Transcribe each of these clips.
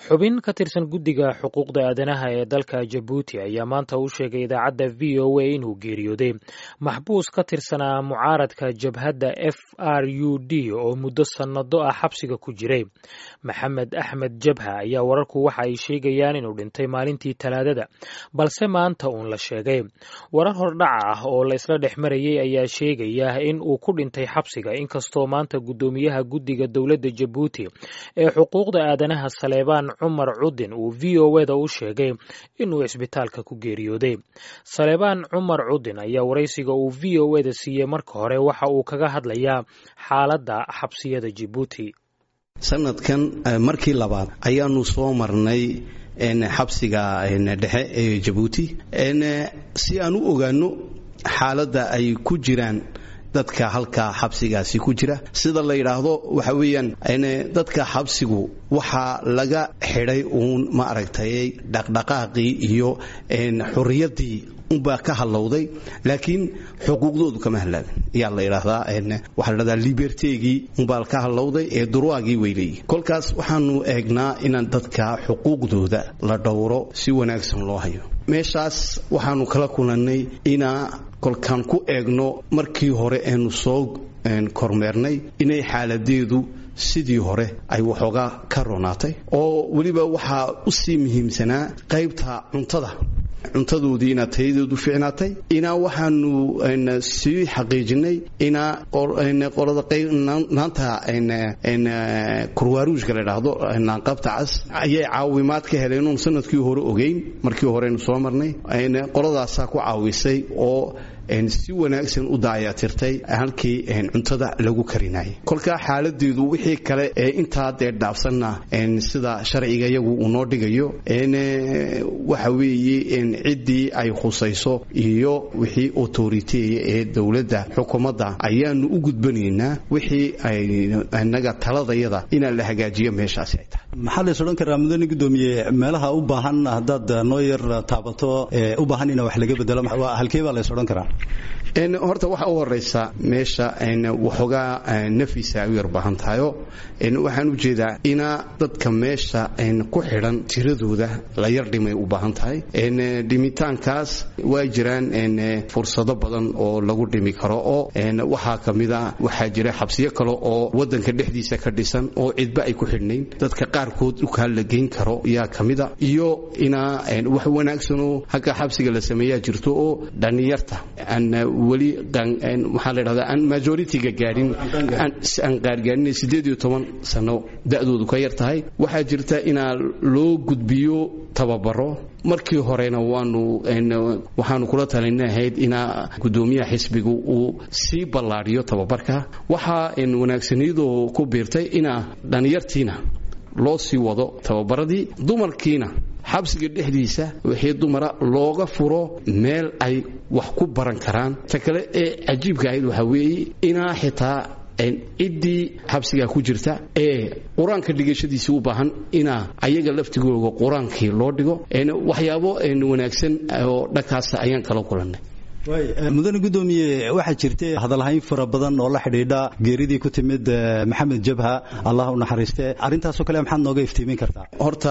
xubin ka tirsan guddiga xuquuqda aadanaha ee dalka jabuuti ayaa maanta u sheegay idaacadda v o a inuu geeriyooday maxbuus ka tirsanaa mucaaradka jabhadda f r u d oo muddo sannado ah xabsiga ku jiray maxamed axmed jabha ayaa wararku waxa ay sheegayaan inuu dhintay maalintii talaadada balse maanta uun la sheegay warar hordhaca ah oo la isla dhex marayay ayaa sheegaya in uu ku dhintay xabsiga inkastoo maanta guddoomiyaha guddiga dowladda jabuuti ee xuquuqda aadanaha saleebaan cumar cudin uu v o eda u sheegay inuu cisbitaalka ku geeriyooday saleebaan cumar cudin ayaa waraysiga uu v o eda siiyey marka hore waxa uu kaga hadlayaa xaaladda xabsiyada jabuuti sanadkan markii labaad ayaanu soo marnay xabsiga dhexe ee jabuuti si aan u ogaano xaaladda ay ku jiraan dadka halka xabsigaasi ku jira sida la yidhaahdo waxa weeyaan dadka xabsigu waxaa laga xidhay uun ma aragtay dhaqdhaqaaqii iyo xurriyaddii unbaa ka hadlowday laakiin xuquuqdoodu kama hadlaabin ayaa la idhaahdaa waxaa la dhahdaa libertegii unbaa ka hadlowday ee durwaagii weyleeyi kolkaas waxaanu eegnaa inaan dadka xuquuqdooda la dhowro si wanaagsan loo hayo meeshaas waxaanu kala kulannay inaa kolkaan ku eegno markii hore eenu soo kormeernay inay xaaladeedu sidii hore ay waxoogaa ka ronaatay oo weliba waxaa u sii muhiimsanaa qaybta cuntada cuntadoodii inaa tayadeedu fiicnaatay inaa waxaanu sii xaqiijinay inaa qolada naanta kurwaaruushka la dhaahdo naanqabta cas ayay caawimaad ka heleen oon sanadkii hore ogeyn markii horeynu soo marnay qoladaasaa ku caawisay oo si wanaagsan u daayatirtay halkii cuntada lagu karinayay kolkaa xaaladeedu wixii kale ee intaa dee dhaafsanna sida sharciga iyagu uu noo dhigayo waxa weeye ciddii ay khusayso iyo wixii autoriteya ee dowladda xukuumadda ayaanu u gudbanaynaa wixii inaga taladayada inaan la hagaajiyo meeshaasi ay tahay maxaa lays odhan karaa mudane gudoomiye meelaha u baahan haddaad noo yar taabato u baahan ina wax laga bedelo halkee baa lays odhan karaa horta waxa u horeysa meesha waxoogaa nafisa ay u yar baahan tahayo waxaan u jeedaa inaa dadka meesha ku xidhan tiradooda la yar dhimay u baahan tahay dhimitaankaas waa jiraan fursado badan oo lagu dhimi karo oo waxaa kamida waxaa jira xabsiyo kale oo wadanka dhexdiisa ka dhisan oo cidba ay ku xidhnayn dadka qaarkood dhulkaa la geyn karo yaa kamida iyo inaa wax wanaagsanoo hagga xabsiga la sameeyaa jirto oo dhallinyarta weli waxaa la dhahdaa aan majoritiga gaadhin aan qaargaarin sideed iyo toban sano da'doodu ka yar tahay waxaa jirta inaa loo gudbiyo tababaro markii horena waanu waxaanu kula talinahayd inaa gudoomiyaha xisbigu uu sii ballaadhiyo tababarka waxaa wanaagsaniyadoo ku biirtay inaa dhallinyartiina loo sii wado tababaradii dumarkiina xabsiga dhexdiisa wixii dumara looga furo meel ay wax ku baran karaan ta kale ee cajiibka ahayd waxaa weeye inaa xitaa ciddii xabsigaa ku jirta ee qur-aanka dhigashadiisii u baahan inaa ayaga laftigooga qur-aankii loo dhigo waxyaabo wanaagsan oo dhankaasa ayaan kala kulannay mudane gudoomiye waxaa jirtay hadalhayn fara badan oo la xidhiidha geeridii ku timid maxamed jabha allah u naxariiste arrintaasoo kale maxaad nooga iftiimin kartaa horta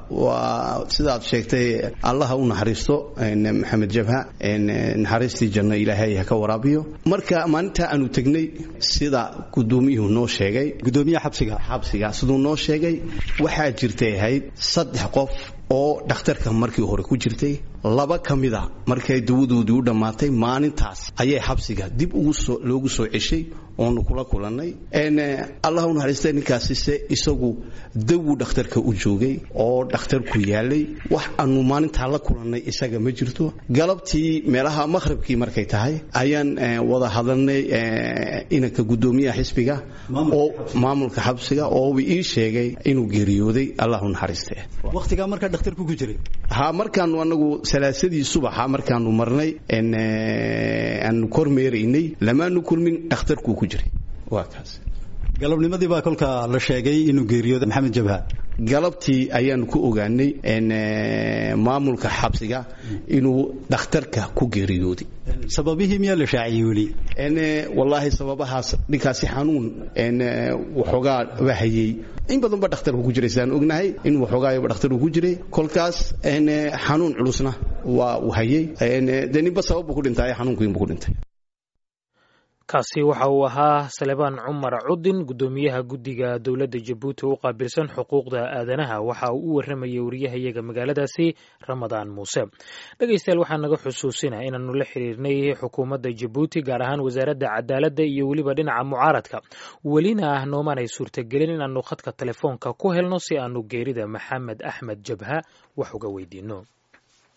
waa sidaad sheegtay allaha u naxariisto maxamed jabha naxariistii janno ilaahay ha ka waraabiyo marka maalinta aanu tegnay sida gudoomiyuhu noo sheegay gudoomiyaha xabsiga xabsiga siduu noo sheegay waxaa jirtay ahayd saddex qof oo dhakhtarka markii hore ku jirtay laba ka mida markay dawadoodii u dhammaatay maalintaas ayay xabsiga dib loogu soo ceshay oonu kula kulannay allah u naxariista ninkaasise isagu dawuu dhakhtarka u joogay oo dhakhtarku yaalay wax aanu maalintaa la kulannay isaga ma jirto galabtii meelaha maqhribkii markay tahay ayaan wada hadalnay inanka gudoomiyaha xisbiga oo maamulka xabsiga oo ii sheegay inuu geeriyooday allah u naxariiste waqtigaa markaa dhakhtarku ku jiray ha markaanu anagu salaasadii subaxa markaanu marnay aanu kormeeraynay lamaanu kulmin dhakhtarkuu ku jiray waa kaas galabnimadii baa kolka la sheegay inuu geeriyooda maxamed jabha galabtii ayaanu ku ogaanay maamulka xabsiga inuu dhakhtarka ku geeriyooday sababihii miyaa la shaaciyey weli wallaahi sababahaas ninkaasi xanuun waxoogaa ba hayey in badan ba dhakhtarku ku jiray sidaan ognahay in waxoogaayaba dhakhtarku ku jiray kolkaas xanuun culusna waa uu hayey dee ninba sababbu ku dhintay xanuunkiinbu ku dhintay kaasi waxa uu ahaa salebaan cumar cudin guddoomiyaha guddiga dowladda jabuuti u qaabilsan xuquuqda aadanaha waxa uu u warramayay wariyahayaga magaaladaasi ramadaan muuse dhegaystayaal waxaa naga xusuusinaa inaannu la xiriirnay xukuumadda jabuuti gaar ahaan wasaaradda cadaaladda iyo weliba dhinaca mucaaradka welina ah noomaanay suurtagelin inaannu khadka telefoonka ku helno si aanu geerida maxamed axmed jabha wax uga weydiinno